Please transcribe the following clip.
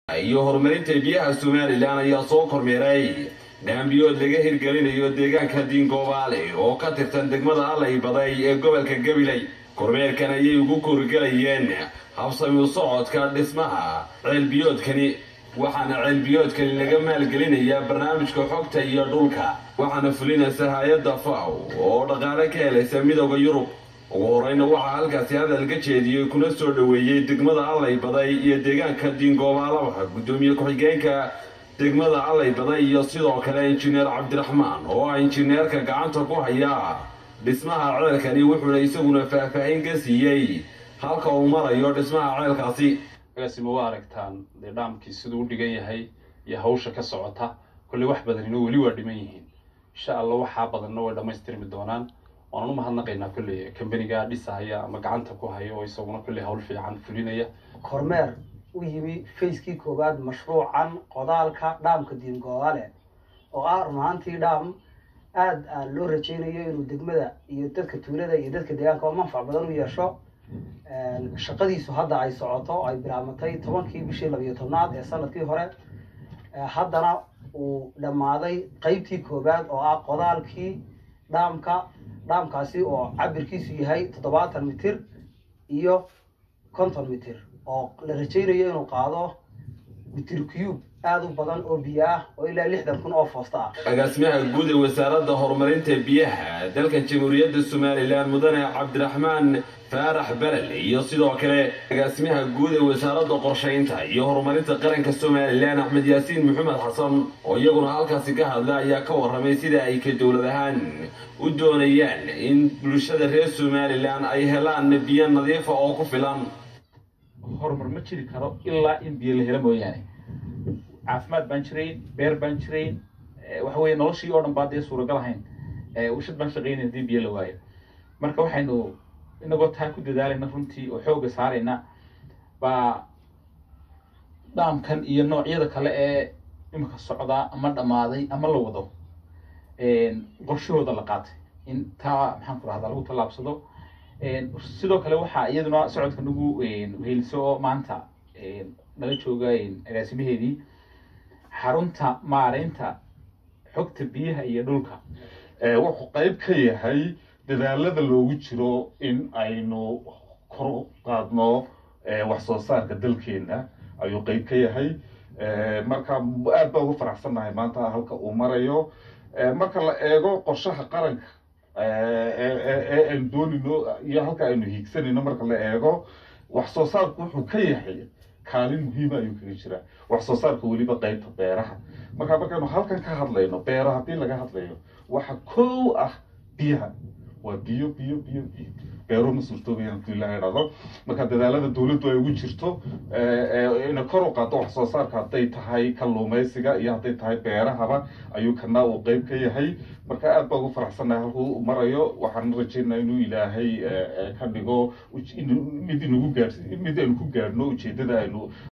iyo horumarinta biyaha somalilan ayaa soo kormeeray dhaambiyood laga hirgelinayo deegaanka diingoobaale oo ka tirsan degmada allay baday ee gobolka gabiley kormeerkan ayay ugu koorigelayeen habsami u socodka dhismaha ceelbiyoodkani waxaana ceelbiyoodkani laga maalgelinayaa barnaamijka xogta iyo dhulka waxaana fulinaysa hay-adda faw oo dhaqaale ka helaysa midooda yurub ugu horeyna waxaa halkaasi hadal ka jeediyey kuna soo dhoweeyey degmada allay baday iyo deegaanka diingoobaalaha guddoomiye ku-xigeenka degmada allay baday iyo sidoo kale injineer cabdiraxmaan oo ah injineerka gacanta ku haya dhismaha ceelkani wuxuuna isaguna faahfaahin ka siiyey halka uu marayo dhismaha ceelkaasi agaasima waa aragtaan dee dhaamkii siduu u dhigan yahay iyo hawsha ka socota kolley wax badanina weli waa dhiman yihiin insha allah waxaa badanna way dhammaystirmi doonaan waanaan u mahadnaqaynaa kolley kambaniga dhisahaya ama gacanta ku haya oo isaguna kolley hawl fiican fulinaya kormeer u yimi facekii koowaad mashruucan qodaalka dhaamka diingoobaale oo ah run ahaantii dhaam aada loo rajaynayo inuu degmada iyo dadka tuulada iyo dadka deegaanka oo manfac badan u yeesho shaqadiisu hadda ay socoto ay bilaabmatay tobankii bishii labiyo tobnaad ee sanadkii hore haddana uu dhammaaday qeybtii koowaad oo ah qodaalkii dhaamka dhaamkaasi oo cabirkiisu yahay toddobaatan mitir iyo konton mitir oo la rajaynayo inuu qaado mitir cube aada u badan oo biyo ah oo ilaa lixdan kun oo foosta ah agaasimaha guud ee wasaaradda horumarinta biyaha dalkan jamhuuriyadda somalilan mudane cabdiraxmaan faarax belel iyo sidoo kale agaasimaha guud ee wasaaradda qorshaynta iyo horumarinta qaranka somalilan axmed yaasiin maxamed xasan oo iyaguna halkaasi ka hadla ayaa ka warramay sida ay ka dowlad ahaan u doonayaan in bulshada reer somalilan ay helaan biyo nadiifa oo ku filan horumar ma jiri karo ilaa in biyo la helo mooyaane caafimaad baan jirayn beer baan jirayn waxa weye noloshii oo dhan baa dee suuragal ahayn washad baan shaqaynay hadii biyo la waayo marka waxaynu inagoo taa ku dadaalayna runtii oo xooga saarayna baa dhaamkan iyo noocyada kale ee imika socdaa ama dhammaaday ama la wado qorshahooda la qaatay in taa maxaan ku rahdaa lagu tallaabsado sidoo kale waxaa iyaduna socodka nagu weheliso oo maanta nala jooga agaasimaheedii xarunta maareynta xogta biyaha iyo dhulka wuxuu qayb ka yahay dadaalada loogu jiro in aynu kor u qaadno wax soo saarka dalkeena ayuu qayb ka yahay marka aad baa ugu faraxsannahay maanta halka uu marayo marka la eego qorshaha qaranka ee aynu doonino iyo halka aynu hiigsanayno marka la eego wax soo saarku wuxuu ka yahay kaalin muhiima ayuu kaga jiraa wax soo saarka weliba qaybta beeraha marka markaynu halkan ka hadlayno beero haddii laga hadlayo waxa kow ah biyaha waa biyo biyo biyo biyo beero ma suurtoobayaan hadii la idhahdo marka dadaalada dowladdu ay ugu jirto inay kor u qaado wax soo saarka hadday tahay kalluumaysiga iyo hadday tahay beerahaba ayuu kana uu qayb ka yahay marka aad baa ugu faraxsannahay halkuu marayo waxaan rajaynaa inuu ilaahay ka dhigo mid inagu gaadh mid aynu ku gaadhno ujeedada aynu